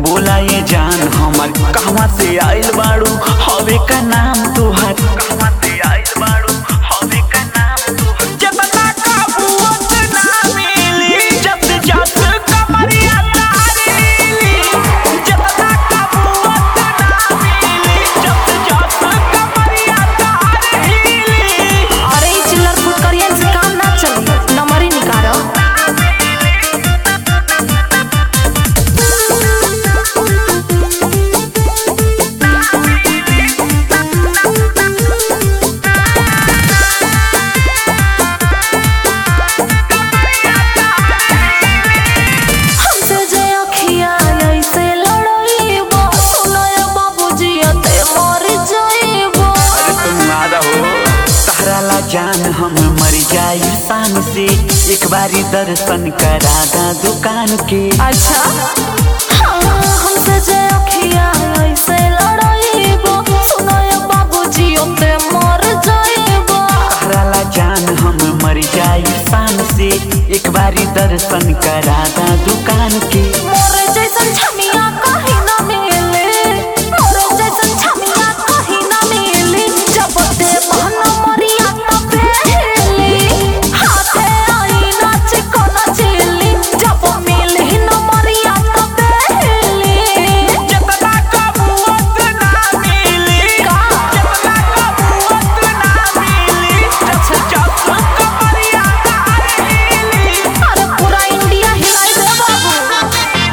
बोला ये जान हमर कहवा से आइल बाड़ू हवे का नाम तोहर कहवा से आइल बाड़ू हवे का नाम तोहर जतना काबूत ना मिली जब जस कमरिया तारीली जतना काबूत ना मिली जब जस कमरिया तारीली अरे ई चिल्लर फुटकरियन से काम ना चली नंबर ही निकालो हमसे जे अखिया ऐसे लड़ाईबो सुनो ये बाबूजी ते मर जाईबो अरे तुम आदा हो तहरा ला जान हम मर जाई शान से एक बारी दर्शन करा दा दुकान के अच्छा हाँ, हमसे जे अखिया ऐसे लड़ाईबो सुनो ये बाबूजी ते मर जाईबो तहरा ला जान हम मर जाई शान से एक बारी दर्शन करा दा दुकान के मोरे जैसन छमिया कहीं ना मिले मोरे जैसन छमिया कहीं ना मिले जब ते मन मरिया तब हेली हाथे आई नाच को नचली जब मिली न मरिया तब हेली जतना कबूत ना मिली का? जतना कबूत ना मिली अच्छा जब कमरिया तारीली अरे पूरा इंडिया हिलाई दे बाबू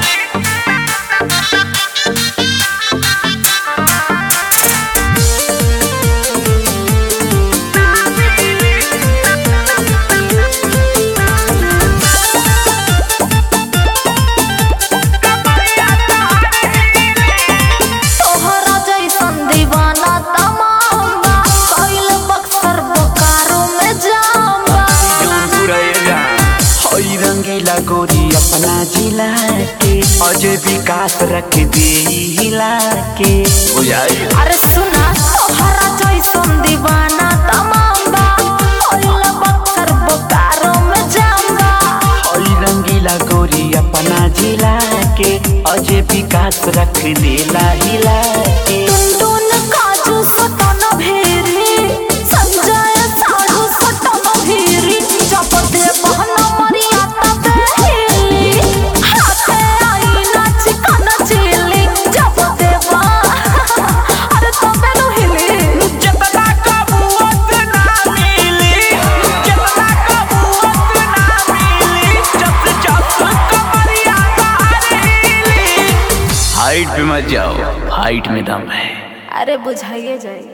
तोहरा जैसन दीवाना तमाम कइल बक्सर बोकारो में जाम जौनपुर एरिया हई रंगीला गोरी अपना जिला के अजय विकास रख दे हिला के बुझाई अरे सुना तोहरा जैसन दीवाना तमाम कइल बक्सर बोकारो में जाम हई रंगीला गोरी अपना जिला के अजय विकास रख देला हिला के टुनटुन काजू सटन भेरी संजय साधु सटन भेरी जब दे बहन मरिया तब हेली हाथे आई नाच कन चिली जब दे बा अरे तबे नु हिली जतना कबूत ना मिली जतना कबूत ना मिली जब जब कमरिया तारीली हाइट पे मत जाओ हाइट में दम है अरे बुझाइए जाए